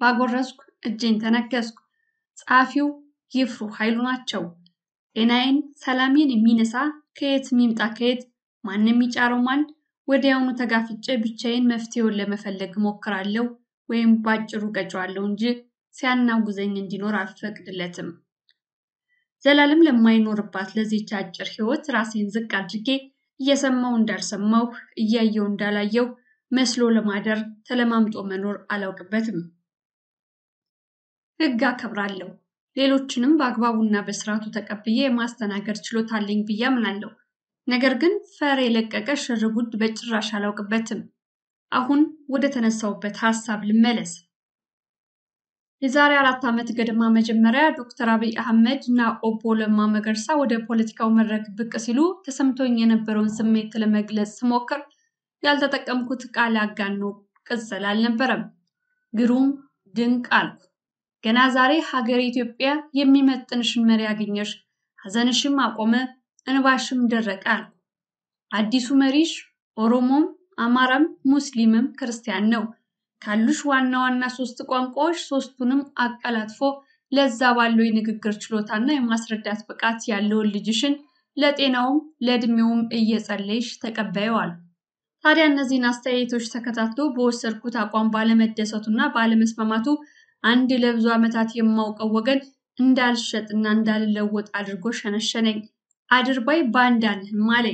ባጎረስኩ እጄን ተነከስኩ። ጸሐፊው ይፍሩ ኃይሉ ናቸው። ጤናዬን ሰላሜን የሚነሳ ከየት ሚምጣ ከየት ማንም የሚጫረው ማን ወዲያውኑ ተጋፍጬ ብቻዬን መፍትሄውን ለመፈለግ እሞክራለሁ ወይም ባጭሩ ቀጨዋለሁ እንጂ ሲያናጉዘኝ እንዲኖር አልፈቅድለትም። ዘላለም ለማይኖርባት ለዚች አጭር ህይወት ራሴን ዝቅ አድርጌ እየሰማው እንዳልሰማው እያየው እንዳላየው መስሎ ለማደር ተለማምጦ መኖር አላውቅበትም። ህግ አከብራለሁ። ሌሎችንም በአግባቡና በስርዓቱ ተቀብዬ የማስተናገድ ችሎታ አለኝ ብዬ አምናለሁ። ነገር ግን ፈር የለቀቀ ሽርጉድ በጭራሽ አላውቅበትም። አሁን ወደ ተነሳውበት ሀሳብ ልመለስ። የዛሬ አራት ዓመት ገደማ መጀመሪያ ዶክተር አብይ አህመድ እና ኦቦ ለማ መገርሳ ወደ ፖለቲካው መድረክ ብቅ ሲሉ ተሰምቶኝ የነበረውን ስሜት ለመግለጽ ስሞክር ያልተጠቀምኩት ቃል አጋኖ ቅጽል አልነበረም። ግሩም ድንቅ አልኩ። ገና ዛሬ ሀገር ኢትዮጵያ የሚመጥንሽን መሪ ያገኘሽ፣ ሀዘንሽም አቆመ፣ እንባሽም ደረቀ አልኩ። አዲሱ መሪሽ ኦሮሞም፣ አማራም፣ ሙስሊምም ክርስቲያን ነው። ካሉሽ ዋና ዋና ሶስት ቋንቋዎች ሶስቱንም አቀላጥፎ ለዛ ባለው የንግግር ችሎታና የማስረዳት ብቃት ያለውን ልጅሽን ለጤናውም ለእድሜውም እየጸለይሽ ተቀበየዋል። ታዲያ እነዚህን አስተያየቶች ተከታትሎ በወሰድኩት አቋም ባለመደሰቱና ባለመስማማቱ አንድ ለብዙ ዓመታት የማውቀው ወገን እንዳልሸጥና እንዳልለወጥ አድርጎ ሸነሸነኝ። አድርባይ ባንዳ ነህም አለኝ።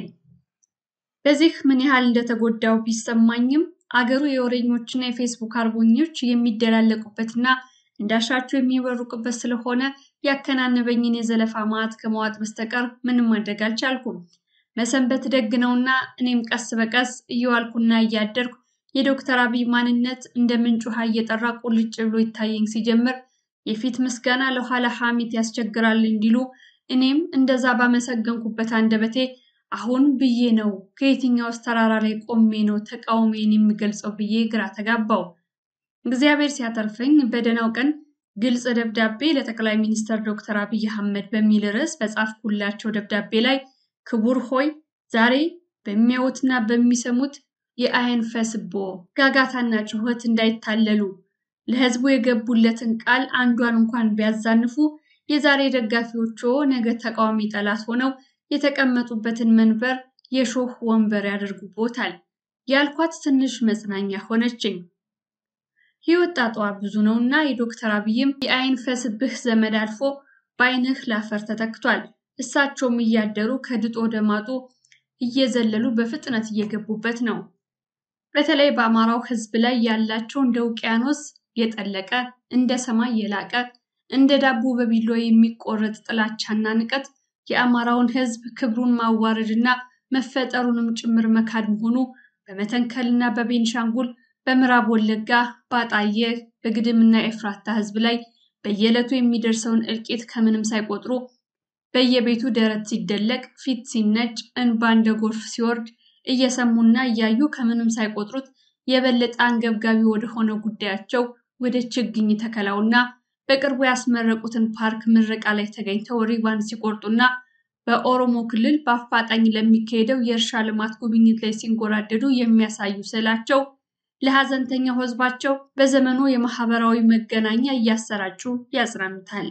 በዚህ ምን ያህል እንደተጎዳው ቢሰማኝም አገሩ የወሬኞችና የፌስቡክ አርበኞች የሚደላለቁበትና እንዳሻቸው የሚበሩቅበት ስለሆነ ያከናነበኝን የዘለፋ ማዕት ከመዋጥ በስተቀር ምንም ማድረግ አልቻልኩም። መሰንበት ደግ ነውና እኔም ቀስ በቀስ እየዋልኩና እያደርኩ የዶክተር አብይ ማንነት እንደ ምንጭ ውሃ እየጠራ ቁልጭ ብሎ ይታየኝ ሲጀምር የፊት ምስጋና ለኋላ ሐሜት ያስቸግራል እንዲሉ እኔም እንደዛ ባመሰገንኩበት አንደበቴ አሁን ብዬ ነው ከየትኛውስ ተራራ ላይ ቆሜ ነው ተቃውሜን የሚገልጸው ብዬ ግራ ተጋባው። እግዚአብሔር ሲያተርፈኝ በደህናው ቀን ግልጽ ደብዳቤ ለጠቅላይ ሚኒስትር ዶክተር አብይ አህመድ በሚል ርዕስ በጻፍኩላቸው ደብዳቤ ላይ ክቡር ሆይ ዛሬ በሚያዩትና በሚሰሙት የአይን ፈስቦ ጋጋታና ጩኸት እንዳይታለሉ ለሕዝቡ የገቡለትን ቃል አንዷን እንኳን ቢያዛንፉ የዛሬ ደጋፊዎቹ ነገ ተቃዋሚ ጠላት ሆነው የተቀመጡበትን መንበር የሾህ ወንበር ያደርጉቦታል ያልኳት ትንሽ መጽናኛ ሆነችኝ። ሕይወት ጣጣዋ ብዙ ነውና የዶክተር አብይም የአይን ፈስብህ ዘመድ አልፎ በአይንህ ላፈር ተተክቷል። እሳቸውም እያደሩ ከድጦ ወደ ማጡ እየዘለሉ በፍጥነት እየገቡበት ነው። በተለይ በአማራው ሕዝብ ላይ ያላቸው እንደ ውቅያኖስ የጠለቀ እንደ ሰማይ የላቀ እንደ ዳቦ በቢሎ የሚቆረጥ ጥላቻና ንቀት የአማራውን ሕዝብ ክብሩን ማዋረድና መፈጠሩንም ጭምር መካድ መሆኑ በመተንከልና በቤንሻንጉል በምዕራብ ወለጋ ባጣየ በግድምና ኤፍራታ ሕዝብ ላይ በየዕለቱ የሚደርሰውን እልቂት ከምንም ሳይቆጥሩ በየቤቱ ደረት ሲደለቅ ፊት ሲነጭ እንባ እንደ ጎርፍ ሲወርድ እየሰሙና እያዩ ከምንም ሳይቆጥሩት የበለጠ አንገብጋቢ ወደሆነ ጉዳያቸው ወደ ችግኝ ተከላውና በቅርቡ ያስመረቁትን ፓርክ ምረቃ ላይ ተገኝተው ሪባን ሲቆርጡና በኦሮሞ ክልል በአፋጣኝ ለሚካሄደው የእርሻ ልማት ጉብኝት ላይ ሲንጎራደዱ የሚያሳዩ ስዕላቸው ለሀዘንተኛው ህዝባቸው በዘመኑ የማህበራዊ መገናኛ እያሰራጩ ያጽናኑታል።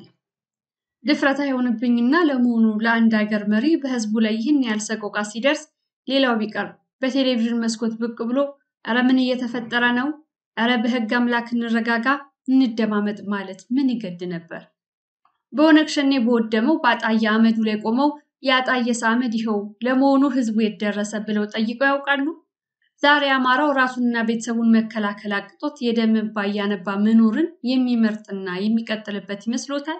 ድፍረት አይሆንብኝና ለመሆኑ ለአንድ ሀገር መሪ በህዝቡ ላይ ይህን ያህል ሰቆቃ ሲደርስ ሌላው ቢቀር በቴሌቪዥን መስኮት ብቅ ብሎ እረ ምን እየተፈጠረ ነው? እረ በህግ አምላክ እንረጋጋ፣ እንደማመጥ ማለት ምን ይገድ ነበር? በኦነግ ሸኔ በወደመው በአጣየ አመዱ ላይ ቆመው የአጣየስ አመድ ይኸው ለመሆኑ ህዝቡ የት ደረሰ ብለው ጠይቀው ያውቃሉ? ዛሬ አማራው ራሱንና ቤተሰቡን መከላከል አቅቶት የደም እንባ እያነባ መኖርን የሚመርጥና የሚቀጥልበት ይመስሎታል?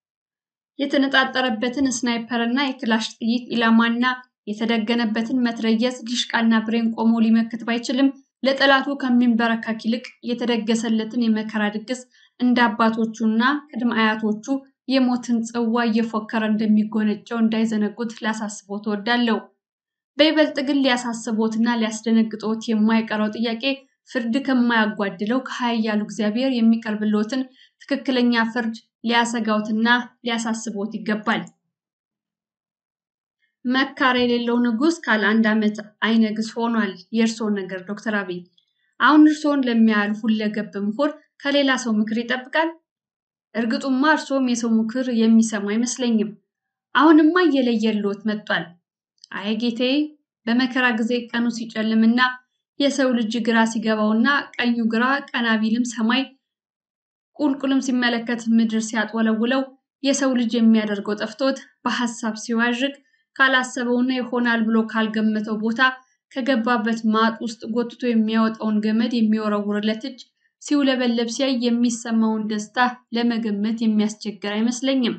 የተነጣጠረበትን ስናይፐርና የክላሽ ጥይት ኢላማና የተደገነበትን መትረየስ ዲሽቃና ብሬን ቆሞ ሊመክት ባይችልም ለጠላቱ ከሚንበረከክ ይልቅ የተደገሰለትን የመከራ ድግስ እንደ አባቶቹና ቅድመ አያቶቹ የሞትን ጽዋ እየፎከረ እንደሚጎነጨው እንዳይዘነጉት ላሳስቦት እወዳለሁ። በይበልጥ ግን ሊያሳስቦትና ሊያስደነግጦት የማይቀረው ጥያቄ ፍርድ ከማያጓድለው ከኃያሉ እግዚአብሔር የሚቀርብልዎትን ትክክለኛ ፍርድ ሊያሰጋውትና ሊያሳስቦት ይገባል። መካር የሌለው ንጉሥ ካለ አንድ ዓመት አይነግስ ሆኗል። የእርስዎን ነገር ዶክተር አብይ አሁን እርስዎን ለሚያህል ሁለገብ ምሁር ከሌላ ሰው ምክር ይጠብቃል? እርግጡማ እርሶም የሰው ምክር የሚሰሙ አይመስለኝም። አሁንማ እየለየልዎት መጥቷል። አይ ጌታዬ፣ በመከራ ጊዜ ቀኑ ሲጨልምና የሰው ልጅ ግራ ሲገባውና ቀኙ ግራ ቀና ቢልም ሰማይ ቁልቁልም ሲመለከት ምድር ሲያጥወለውለው የሰው ልጅ የሚያደርገው ጠፍቶት በሐሳብ ሲዋዥቅ ካላሰበውና ይሆናል ብሎ ካልገመተው ቦታ ከገባበት ማጥ ውስጥ ጎትቶ የሚያወጣውን ገመድ የሚወረውርለት እጅ ሲውለበለብ ሲያይ የሚሰማውን ደስታ ለመገመት የሚያስቸግር አይመስለኝም።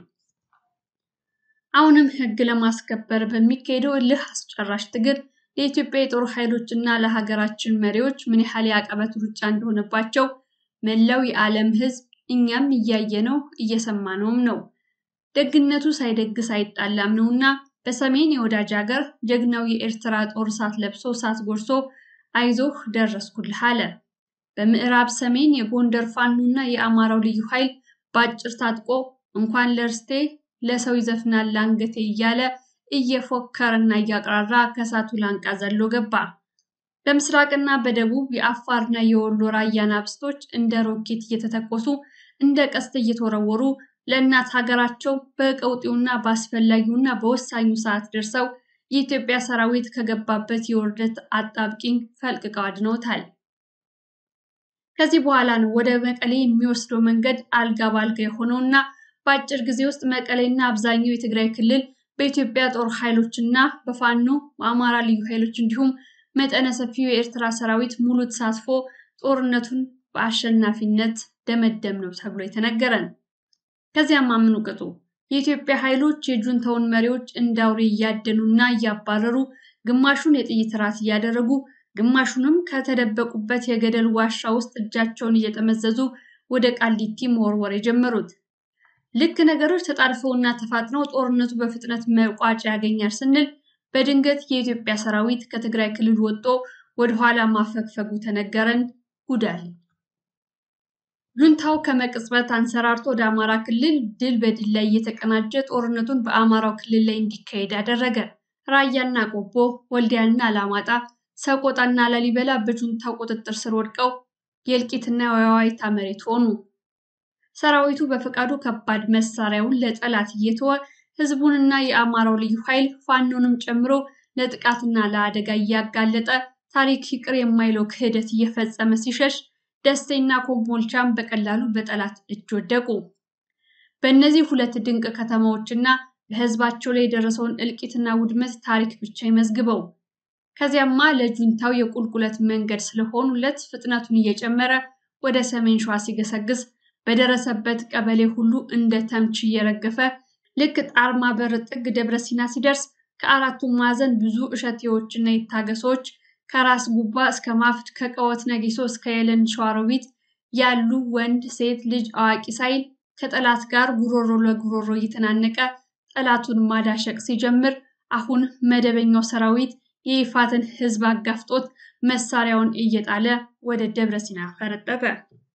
አሁንም ሕግ ለማስከበር በሚካሄደው እልህ አስጨራሽ ትግል ለኢትዮጵያ የጦር ኃይሎች እና ለሀገራችን መሪዎች ምን ያህል የአቀበት ሩጫ እንደሆነባቸው መላው የዓለም ሕዝብ እኛም እያየነው እየሰማነውም ነው። ደግነቱ ሳይደግስ አይጣላም ነውና በሰሜን የወዳጅ ሀገር ጀግናው የኤርትራ ጦር እሳት ለብሶ እሳት ጎርሶ አይዞህ ደረስኩልህ አለ። በምዕራብ ሰሜን የጎንደር ፋኖና የአማራው ልዩ ኃይል በአጭር ታጥቆ እንኳን ለርስቴ ለሰው ይዘፍናል ላንገቴ እያለ እየፎከረና እያቅራራ ከእሳቱ ላንቃ ዘሎ ገባ። በምስራቅና በደቡብ የአፋርና የወሎ ራያ ናብስቶች እንደ ሮኬት እየተተኮሱ እንደ ቀስት እየተወረወሩ ለእናት ሀገራቸው በቀውጢውና በአስፈላጊውና በወሳኙ ሰዓት ደርሰው የኢትዮጵያ ሰራዊት ከገባበት የውርደት አጣብቂኝ ፈልቅቀው አድነውታል። ከዚህ በኋላ ነው ወደ መቀሌ የሚወስደው መንገድ አልጋ ባልጋ የሆነውና በአጭር ጊዜ ውስጥ መቀሌና አብዛኛው የትግራይ ክልል በኢትዮጵያ ጦር ኃይሎችና በፋኖ በአማራ ልዩ ኃይሎች እንዲሁም መጠነ ሰፊው የኤርትራ ሰራዊት ሙሉ ተሳትፎ ጦርነቱን በአሸናፊነት ደመደም ነው ተብሎ የተነገረን። ከዚያም አምኑ ቅጡ የኢትዮጵያ ኃይሎች የጁንታውን መሪዎች እንዳውሬ እያደኑና እያባረሩ ግማሹን የጥይት ራት እያደረጉ ግማሹንም ከተደበቁበት የገደል ዋሻ ውስጥ እጃቸውን እየጠመዘዙ ወደ ቃሊቲ መወርወር የጀመሩት። ልክ ነገሮች ተጣድፈውና ተፋጥነው ጦርነቱ በፍጥነት መቋጫ ያገኛል ስንል በድንገት የኢትዮጵያ ሰራዊት ከትግራይ ክልል ወጥቶ ወደኋላ ማፈግፈጉ ተነገረን። ጉዳል ጁንታው ከመቅጽበት አንሰራርቶ ወደ አማራ ክልል ድል በድል ላይ እየተቀናጀ ጦርነቱን በአማራው ክልል ላይ እንዲካሄድ አደረገ። ራያና ቆቦ፣ ወልዲያና አላማጣ፣ ሰቆጣና ላሊበላ በጁንታው ቁጥጥር ስር ወድቀው የእልቂትና የዋይታ መሬት ሆኑ። ሰራዊቱ በፈቃዱ ከባድ መሳሪያውን ለጠላት እየተወ ህዝቡንና የአማራው ልዩ ኃይል ፋኖንም ጨምሮ ለጥቃትና ለአደጋ እያጋለጠ ታሪክ ይቅር የማይለው ክህደት እየፈጸመ ሲሸሽ ደሴና ኮምቦልቻም በቀላሉ በጠላት እጅ ወደቁ። በእነዚህ ሁለት ድንቅ ከተማዎችና በህዝባቸው ላይ የደረሰውን እልቂትና ውድመት ታሪክ ብቻ ይመዝግበው። ከዚያማ ለጁንታው የቁልቁለት መንገድ ስለሆኑለት ፍጥነቱን እየጨመረ ወደ ሰሜን ሸዋ ሲገሰግስ በደረሰበት ቀበሌ ሁሉ እንደ ተምች እየረገፈ ልክ ጣርማ በር ጥግ ደብረ ሲና ሲደርስ ከአራቱም ማዕዘን ብዙ እሸቴዎችና የታገሶች ከራስ ጉባ እስከ ማፍት ከቀወት ነጊሶ እስከ የለን ሸዋሮቢት ያሉ ወንድ፣ ሴት፣ ልጅ፣ አዋቂ ሳይል ከጠላት ጋር ጉሮሮ ለጉሮሮ እየተናነቀ ጠላቱን ማዳሸቅ ሲጀምር አሁን መደበኛው ሰራዊት የይፋትን ህዝብ አጋፍጦት መሳሪያውን እየጣለ ወደ ደብረ ሲና ፈረጠጠ።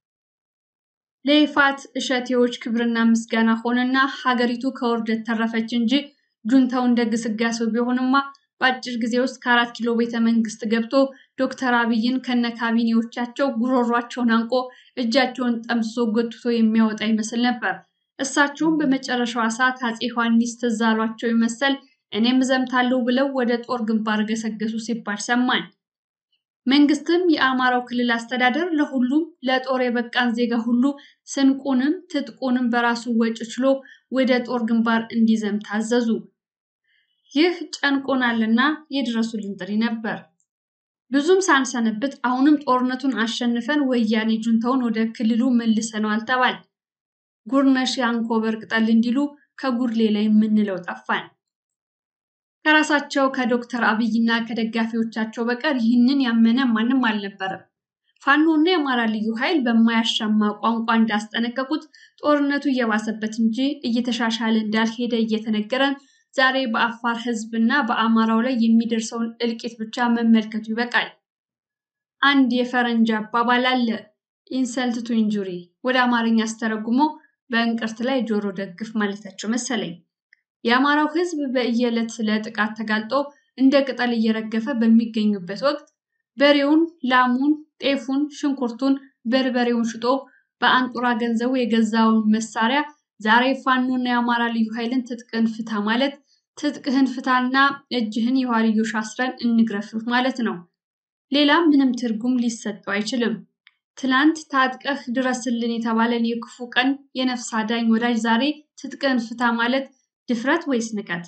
ለይፋት እሸቴዎች ክብርና ምስጋና ሆነና ሀገሪቱ ከውርደት ተረፈች እንጂ ጁንታው እንደ ግስጋሴው ቢሆንማ በአጭር ጊዜ ውስጥ ከአራት ኪሎ ቤተ መንግስት ገብቶ ዶክተር አብይን ከነ ካቢኔዎቻቸው ጉሮሯቸውን አንቆ እጃቸውን ጠምዝዞ ጎትቶ የሚያወጣ ይመስል ነበር። እሳቸውም በመጨረሻዋ ሰዓት አፄ ዮሐንስ ትዝ አሏቸው ይመሰል እኔም እዘምታለሁ ብለው ወደ ጦር ግንባር ገሰገሱ ሲባል ሰማን። መንግስትም የአማራው ክልል አስተዳደር ለሁሉም ለጦር የበቃን ዜጋ ሁሉ ስንቁንም ትጥቁንም በራሱ ወጪ ችሎ ወደ ጦር ግንባር እንዲዘምት አዘዙ። ይህ ጨንቆናልና የድረሱልን ጥሪ ነበር። ብዙም ሳንሰነብት አሁንም ጦርነቱን አሸንፈን ወያኔ ጁንታውን ወደ ክልሉ መልሰነዋል ተባል። ጉርነሽ የአንኮበር ቅጠል እንዲሉ ከጉድ ሌላ የምንለው ጠፋን። ከራሳቸው ከዶክተር አብይና ከደጋፊዎቻቸው በቀር ይህንን ያመነ ማንም አልነበረም። ፋኖና የአማራ ልዩ ኃይል በማያሻማ ቋንቋ እንዳስጠነቀቁት ጦርነቱ እየባሰበት እንጂ እየተሻሻለ እንዳልሄደ እየተነገረን ዛሬ በአፋር ህዝብና በአማራው ላይ የሚደርሰውን እልቂት ብቻ መመልከቱ ይበቃል። አንድ የፈረንጅ አባባል አለ፣ ኢንሰልት ቱ ኢንጁሪ ወደ አማርኛ አስተረጉሞ በእንቅርት ላይ ጆሮ ደግፍ ማለታቸው መሰለኝ። የአማራው ህዝብ በየዕለት ለጥቃት ተጋልጦ እንደ ቅጠል እየረገፈ በሚገኙበት ወቅት በሬውን፣ ላሙን፣ ጤፉን፣ ሽንኩርቱን፣ በርበሬውን ሽጦ በአንጡራ ገንዘቡ የገዛውን መሳሪያ ዛሬ ፋኖና የአማራ ልዩ ኃይልን ትጥቅህን ፍታ ማለት ትጥቅህን ፍታና እጅህን የኋልዮሽ አስረን እንግረፍህ ማለት ነው። ሌላ ምንም ትርጉም ሊሰጠው አይችልም። ትናንት ታጥቀህ ድረስልን የተባለን የክፉ ቀን የነፍስ አዳኝ ወዳጅ ዛሬ ትጥቅህን ፍታ ማለት ድፍረት ወይስ ንቀት?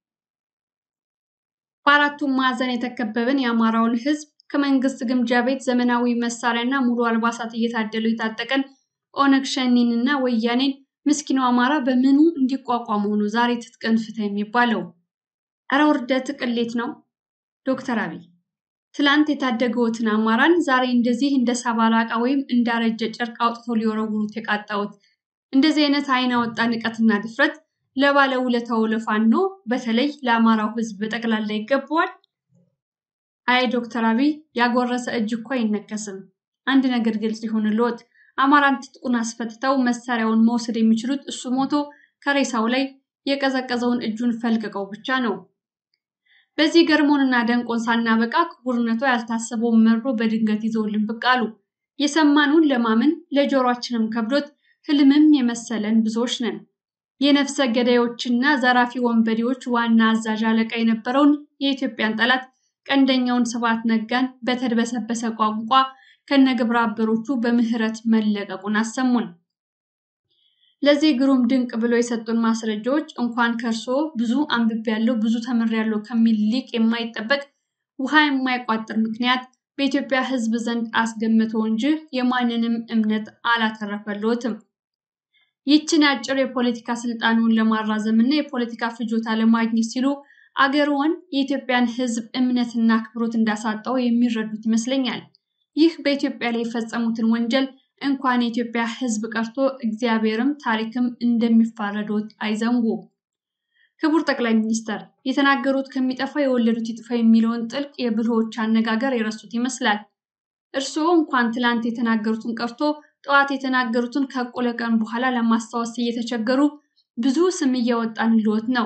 በአራቱም ማዕዘን የተከበበን የአማራውን ሕዝብ ከመንግስት ግምጃ ቤት ዘመናዊ መሳሪያና ሙሉ አልባሳት እየታደሉ የታጠቀን ኦነግ ሸኔንና ወያኔን ምስኪኑ አማራ በምኑ እንዲቋቋሙ ነው ዛሬ ትጥቅህን ፍታ የሚባለው? እረ ውርደት ቅሌት ነው። ዶክተር አብይ ትላንት የታደገውትን አማራን ዛሬ እንደዚህ እንደ ሰባራ ዕቃ ወይም እንዳረጀ ጨርቅ አውጥተው ሊወረውሩት የቃጣውት እንደዚህ አይነት አይን አወጣ ንቀትና ድፍረት ለባለውለታው ለፋኖ በተለይ ለአማራው ህዝብ በጠቅላላ ይገባዋል? አይ ዶክተር አብይ ያጎረሰ እጅ እኮ አይነከስም። አንድ ነገር ግልጽ ይሁንልዎት፣ አማራን ትጥቁን አስፈትተው መሳሪያውን መውሰድ የሚችሉት እሱ ሞቶ ከሬሳው ላይ የቀዘቀዘውን እጁን ፈልቅቀው ብቻ ነው። በዚህ ገርሞንና ደንቆን ሳናበቃ ክቡርነቶ ያልታሰበውን መርዶ በድንገት ይዘውልን ብቅ አሉ። የሰማኑን ለማመን ለጆሯችንም ከብዶት ህልምም የመሰለን ብዙዎች ነን። የነፍሰ ገዳዮችና ዘራፊ ወንበዴዎች ዋና አዛዥ አለቃ የነበረውን የኢትዮጵያን ጠላት ቀንደኛውን ስብሐት ነጋን በተድበሰበሰ ቋንቋ ከነግብረ አበሮቹ በምህረት መለቀቁን አሰሙን። ለዚህ ግሩም ድንቅ ብሎ የሰጡን ማስረጃዎች እንኳን ከእርስዎ ብዙ አንብቤያለሁ ብዙ ተምሬያለሁ ከሚል ሊቅ የማይጠበቅ ውሃ የማይቋጥር ምክንያት በኢትዮጵያ ሕዝብ ዘንድ አስገምተው እንጂ የማንንም እምነት አላተረፈልዎትም። ይችን አጭር የፖለቲካ ስልጣኑን ለማራዘም እና የፖለቲካ ፍጆታ ለማግኘት ሲሉ አገርዎን የኢትዮጵያን ሕዝብ እምነትና አክብሮት እንዳሳጣው የሚረዱት ይመስለኛል። ይህ በኢትዮጵያ ላይ የፈጸሙትን ወንጀል እንኳን የኢትዮጵያ ሕዝብ ቀርቶ እግዚአብሔርም ታሪክም እንደሚፋረዶት አይዘንጉ። ክቡር ጠቅላይ ሚኒስተር የተናገሩት ከሚጠፋ የወለዱት ይጥፋ የሚለውን ጥልቅ የብልሆች አነጋገር የረሱት ይመስላል። እርስዎ እንኳን ትላንት የተናገሩትን ቀርቶ ጠዋት የተናገሩትን ከእኩለ ቀን በኋላ ለማስታወስ እየተቸገሩ ብዙ ስም እያወጣንልዎት ነው።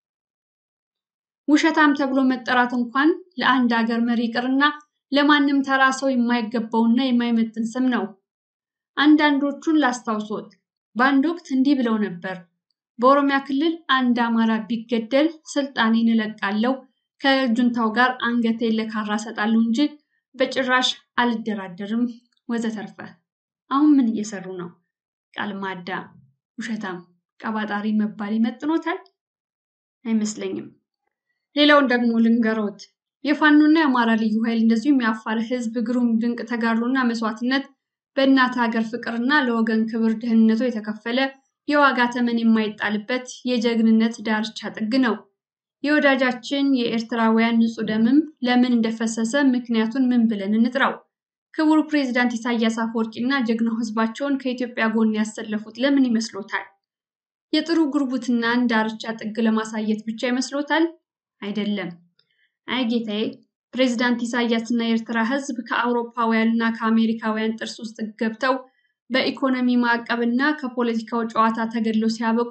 ውሸታም ተብሎ መጠራት እንኳን ለአንድ ሀገር መሪ ይቅርና ለማንም ተራ ሰው የማይገባውና የማይመጥን ስም ነው። አንዳንዶቹን ላስታውሶት፣ በአንድ ወቅት እንዲህ ብለው ነበር። በኦሮሚያ ክልል አንድ አማራ ቢገደል ስልጣኔን እለቃለሁ፣ ከጁንታው ጋር አንገቴን ለካራ እሰጣለሁ እንጂ በጭራሽ አልደራደርም ወዘተርፈ። አሁን ምን እየሰሩ ነው? ቃል ማዳ፣ ውሸታም፣ ቀባጣሪ መባል ይመጥኖታል? አይመስለኝም። ሌላውን ደግሞ ልንገሮት። የፋኖና የአማራ ልዩ ኃይል እንደዚሁም የአፋር ሕዝብ ግሩም ድንቅ ተጋድሎና መስዋዕትነት በእናት ሀገር ፍቅርና ለወገን ክብር ደህንነቱ የተከፈለ የዋጋ ተመን የማይጣልበት የጀግንነት ዳርቻ ጥግ ነው። የወዳጃችን የኤርትራውያን ንጹህ ደምም ለምን እንደፈሰሰ ምክንያቱን ምን ብለን እንጥራው? ክቡር ፕሬዚዳንት ኢሳያስ አፈወርቂና ጀግናው ህዝባቸውን ከኢትዮጵያ ጎን ያሰለፉት ለምን ይመስሎታል? የጥሩ ጉርቡትናን ዳርቻ ጥግ ለማሳየት ብቻ ይመስሎታል? አይደለም። አይ ጌታዬ፣ ፕሬዚዳንት ኢሳያስ እና የኤርትራ ህዝብ ከአውሮፓውያንና ከአሜሪካውያን ጥርስ ውስጥ ገብተው በኢኮኖሚ ማዕቀብና ከፖለቲካው ጨዋታ ተገድለው ሲያበቁ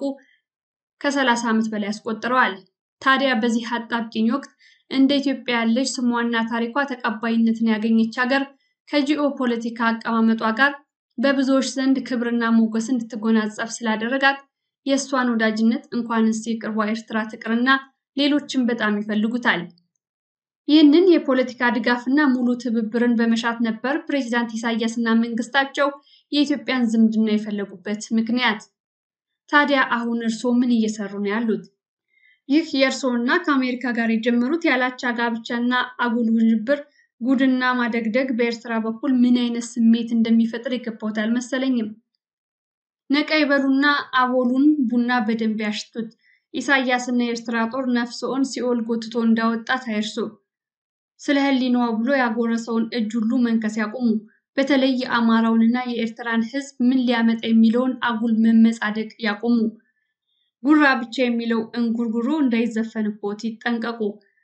ከሰላሳ ዓመት በላይ አስቆጥረዋል። ታዲያ በዚህ አጣብቂኝ ወቅት እንደ ኢትዮጵያ ያለች ስሟና ታሪኳ ተቀባይነትን ያገኘች ሀገር ከጂኦ ፖለቲካ አቀማመጧ ጋር በብዙዎች ዘንድ ክብርና ሞገስ እንድትጎናጸፍ ስላደረጋት የእሷን ወዳጅነት እንኳንስ የቅርቧ ኤርትራ ትቅርና ሌሎችም በጣም ይፈልጉታል። ይህንን የፖለቲካ ድጋፍና ሙሉ ትብብርን በመሻት ነበር ፕሬዚዳንት ኢሳያስ እና መንግስታቸው የኢትዮጵያን ዝምድና የፈለጉበት ምክንያት። ታዲያ አሁን እርስዎ ምን እየሰሩ ነው ያሉት? ይህ የእርስዎና ከአሜሪካ ጋር የጀመሩት ያላቻ ጋብቻና አጉል ውዥብር ጉድና ማደግደግ በኤርትራ በኩል ምን አይነት ስሜት እንደሚፈጥር የገባዎት አልመሰለኝም። ነቃ ይበሉና አቦሉን ቡና በደንብ ያሽቱት። ኢሳያስና የኤርትራ ጦር ነፍስዎን ሲኦል ጎትቶ እንዳወጣት አይርሱ። ስለ ሕሊናዋ ብሎ ያጎረሰውን እጅ ሁሉ መንከስ ያቁሙ። በተለይ የአማራውንና የኤርትራን ሕዝብ ምን ሊያመጣ የሚለውን አጉል መመጻደቅ ያቁሙ። ጉራ ብቻ የሚለው እንጉርጉሮ እንዳይዘፈንቦት ይጠንቀቁ።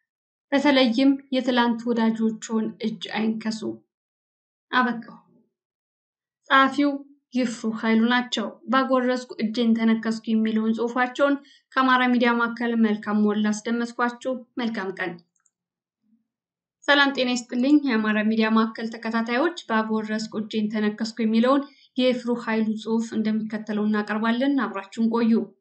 በተለይም የትላንት ወዳጆችዎን እጅ አይንከሱ። አበቃው። ጸሐፊው ይፍሩ ኃይሉ ናቸው። ባጎረስኩ እጄን ተነከስኩ የሚለውን ጽሑፋቸውን ከአማራ ሚዲያ ማዕከል መልካም ሞላ አስደመጥኳችሁ። መልካም ቀን። ሰላም ጤና ይስጥልኝ። የአማራ ሚዲያ ማዕከል ተከታታዮች ባጎረስኩ እጄን ተነከስኩ የሚለውን የፍሩ ኃይሉ ጽሑፍ እንደሚከተለው እናቀርባለን። አብራችሁን ቆዩ።